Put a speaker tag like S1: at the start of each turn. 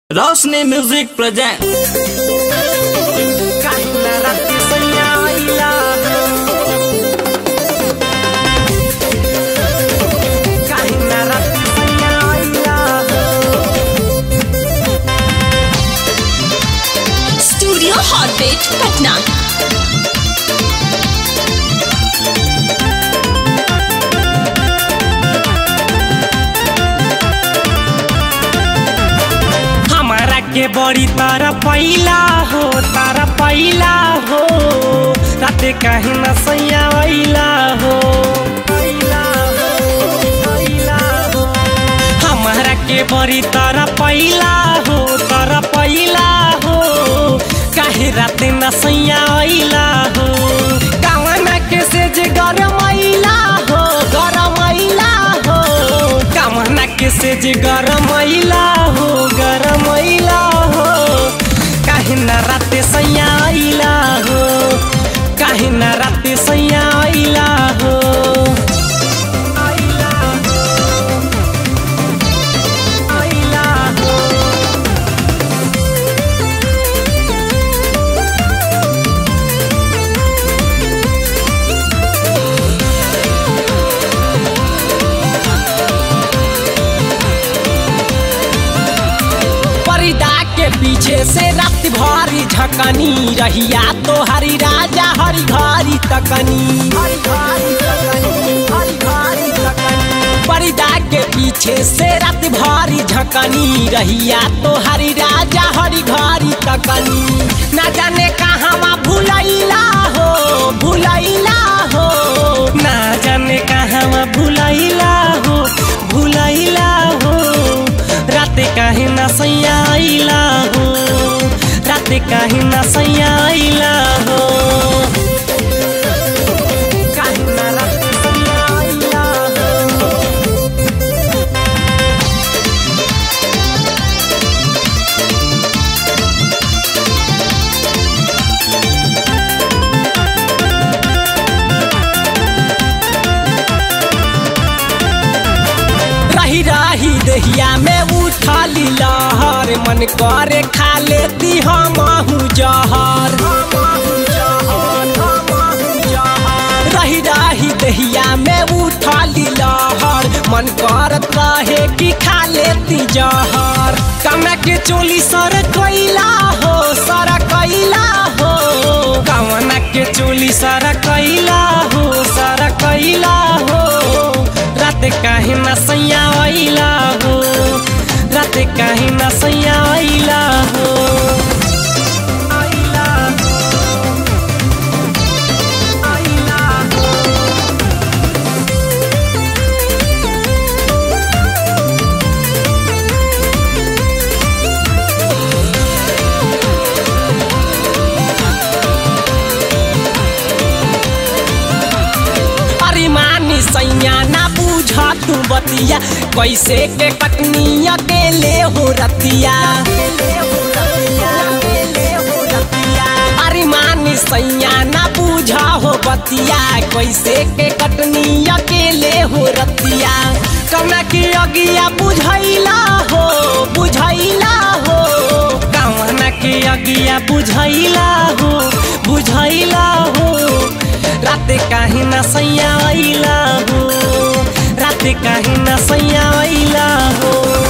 S1: रोशनी music present
S2: काहिला रात्री सैया आइला काहिला रात्री सैया आइला
S3: स्टूडियो हॉटबेट पटना
S2: हमारा के बड़ी तारा पैला हो तारा पैला हो राते काहे न सैया आइला हो आइला हो, आइला हो। हमारा के बड़ी तारा पैला हो तारा पैला हो काहे राते न सैया आइला हो कावना के से जे गरम आइला हो गरम आइला हो कावना के से जे गरम आइला हो गरम आइला हो काहे न राते सैया आइला हो काहे न राते सैया आइला हो आइला हो आइला हो परिदा के पीछे से रात भारी झकनी रहिया तो हरी राजा हरी घारी तकनी परिदा के पीछे से रात भारी झकनी रहिया तो हरी राजा हरी घारी तकनी ना जाने कहाँ भूलैला हो भूलैला हो ना जाने कहाँ भूलैला हो भूलैला हो राते काहे न सैया आइला हो राते काहे न सैया आइला हो काहे न राते सैया आइला हो रही रही दहिया में उठाली लहर मन करे खा लेती हम जहर रही रही दहिया में उठाली लहर मन करत रहे कि खा लेती जहर कमे के चोली सर कैला हो सर कैला हो कवना के चोली सर कैला हो सर कैला हो रात काहे न सैया आइला हो रात काहे न सैया आइला हो आइला हो आइला हो अरे मानी सैया ना बूझा तू बतिया कैसे के कटनी अकेले हो रतिया अरे मानी सैया ना बूझा हो बतिया कैसे के कटनी अकेले हो रतिया कमे की अगिया बुझैला हो बुझैला हो कवना के अगिया बुझैला हो बुझैला हो राते काहे न सैया आइला हो राते काहे न सैया आइला हो